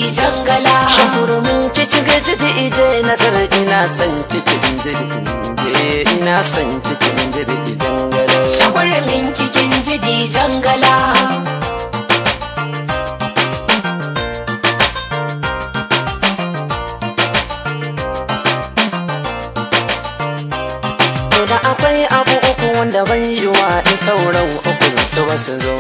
jangala shakurumin cikin jidi ije nazar ina son cikin jidi ije ina son cikin jidi jangala shagwarmin kikin jidi jangala to da akwai abu uku wanda ban yi wa in sauran ukun su wasu zo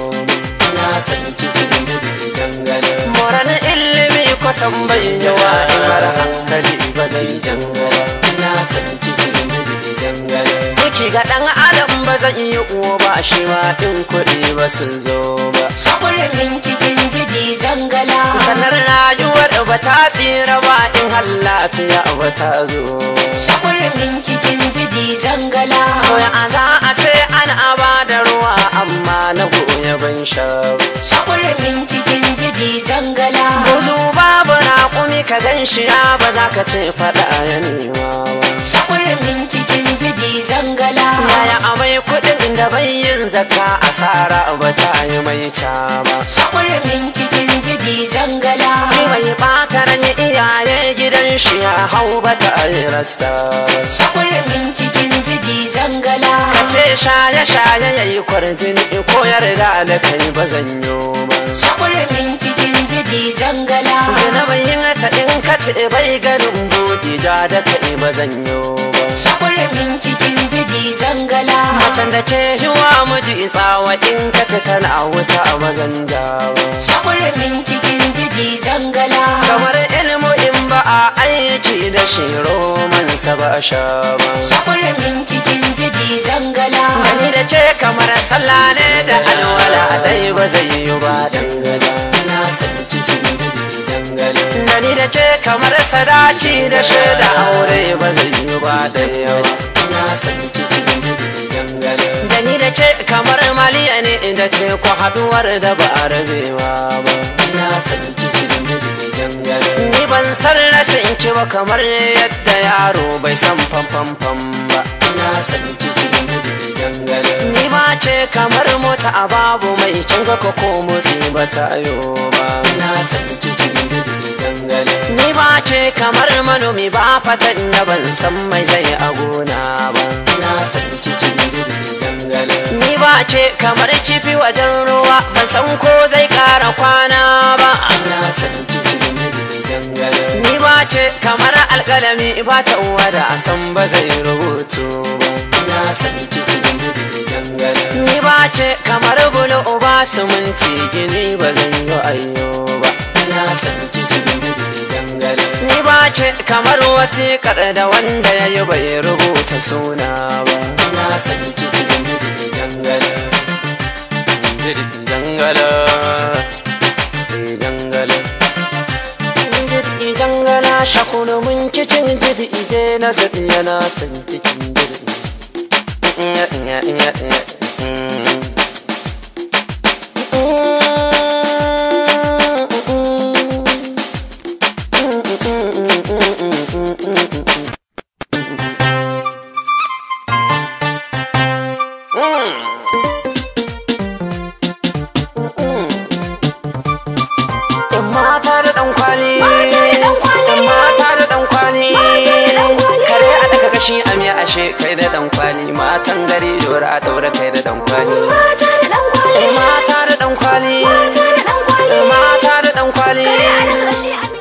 ina son cikin jidi jangala moran ilimi kusan bai yi wa in mara hankali ba zai jangala ina son cikin jidi jangala Duki ga ɗan adam ba zan yi uwa ba shi ma ɗin kuɗi ba su zo ba shagwarmin kikin jidi jangala sanar rayuwar ba ta tsira ba in har lafiya ba ta zo shagwarmin kikin jidi jangala Koya a za a ce an aba da ruwa amma na goya ban sha ba. shagwarmin kikin jidi jangala Buzu babu raƙumi ka gan shi ya ba za ka ce faɗa ya nema ba. shagwarmin kikin jidi jangala Yaya amai kuɗin da bai yin zakka asara ba ta yi mai ca ba. shagwarmin kikin jidi jangala Ni mai ɓata ran iyaye gidan shi ya hau ba ta yi rasa ba. shagwarmin kikin jidi jangala Ka ce shaye-shaye ya yi kwarjini ko yarda da kai ba zan yi ba. shagwarmin kikin jidi jangala Zinabayin ta in ka ce bai ganin buɗi ja da kai ba zan yi ba. shagwarmin kikin jidi jangala Macen da ke yiwa miji tsawa in ka ce tana wuta a mazan dawa. shagwarmin kikin jidi jangala Kamar ilmu in ba a aiki da shi romansa ba a sha ba. shagwarmin kikin jidi jangala Gani da ce kamar sallah ne da alwala dai ba zai yi ba dangala. Ina son cikin jiri dangala. Gani da ce kamar sadaci da shaida aure ba zai yi ba da yawa. Ina son cikin jiri dangala. Gani da ce kamar maliya ne da teku haduwar da ba a rabewa ba. Ina son cikin jiri dangala. Ni ban san rashin ki ba kamar yadda yaro bai san famfamfam ba. Ina son cikin jiri dangala. Ni ba ce kamar mota a babu mai kin ga ko motsi ba ta yo ba. Ina son cikin jiri dangala. Ni ba ce kamar manomi ba fatan da ban san mai zai a gona ba. Ina son cikin jiri dangala. Ni ba ce kamar kifi wajen ruwa ban san ko zai kara kwana ba. Ina son cikin jiri dangala. Ni ba ce kamar alƙalami ba ta wada a san ba zai rubutu ba. Ina son cikin jiri dangala. Ni ba ce kamar bulu uba suminti gini ba zan yi ayyo ba. Ina son cikin jiri dangala. Ni ba ce kamar wasiƙar da wanda ya yi bai rubuta suna ba. Ina son cikin jiri dangala. Jiri dangala. Jiri dangala. Jiri dangala shakunu mun cikin jiri ije na zaɗi yana son cikin jiri. Yan mata da ɗan kwali. Mata da ɗan kwali. Yan mata da ɗan kwali. Mata da ɗan kwali. Kare a daga gashi a miya ashe kai da ɗan kwali. Matan gari dora a ɗaura kai da ɗan kwali. mata da ɗan kwali Yan mata da ɗan kwali.